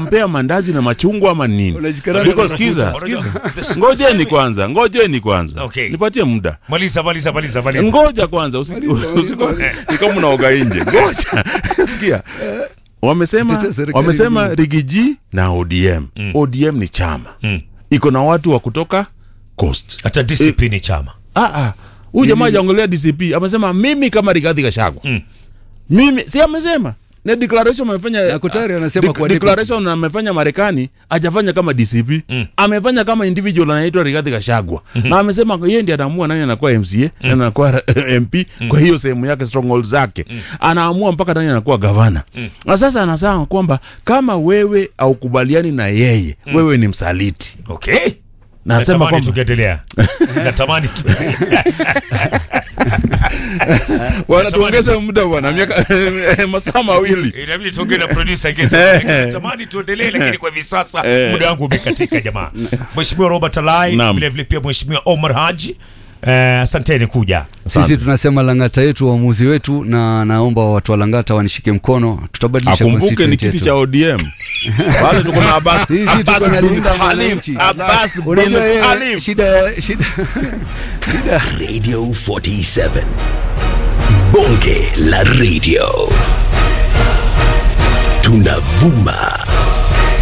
mnampea mandazi na machungwa ama nini Unajikaranga Because na sikiza mafuta. sikiza ngojeni kwanza ngojeni kwanza Okay. nipatie muda maliza maliza maliza maliza ngoja kwanza usi- usiko- ni kama unaoga nje ngoja sikia wamesema Tetea serikali wamesema ngumu. rigiji na odm odm ni chama iko na watu wa kutoka coast hata dcp ni chama Ah, ah. huyu jamaa hajaongelea dcp amesema mimi kama rigadhi gashagwa mimi si amesema na declaration amefanya Na Kotari anasema dec- kwa declaration amefanya marekani hajafanya kama dcp amefanya kama individual anaitwa rigadhi gashagwa na amesema yeye ndiye anaamua nani anakuwa mca nani anakuwa mp kwa hiyo sehemu yake stronghold zake anaamua mpaka nani anakuwa gavana na sasa anasema kwamba kama wewe haukubaliani na yeye wewe ni msaliti okay na anasema natamani kwamba tungeendelea natamani tu wanatuongeza muda bwana miaka masaa mawili inabidi tuongee na producer Gesa. natamani tuendelee lakini kwa hivi sasa Eh. muda wangu umekatika jamaa mheshimiwa Robert Alai Naam. vile vile pia mheshimiwa Omar Haji eh, asanteni kuja sisi tunasema langata yetu uamuzi wetu na naomba watu wa langata wanishike mkono tutabadilisha akumbuke ni constituent kiti yetu. cha odm wale tuko na Abbas Sisi tuko Abbas na bin linda Khalif mwananchi. Abbas bin Unajua yeye, Khalif shida shida Radio 47. Bonge la radio. Tunavuma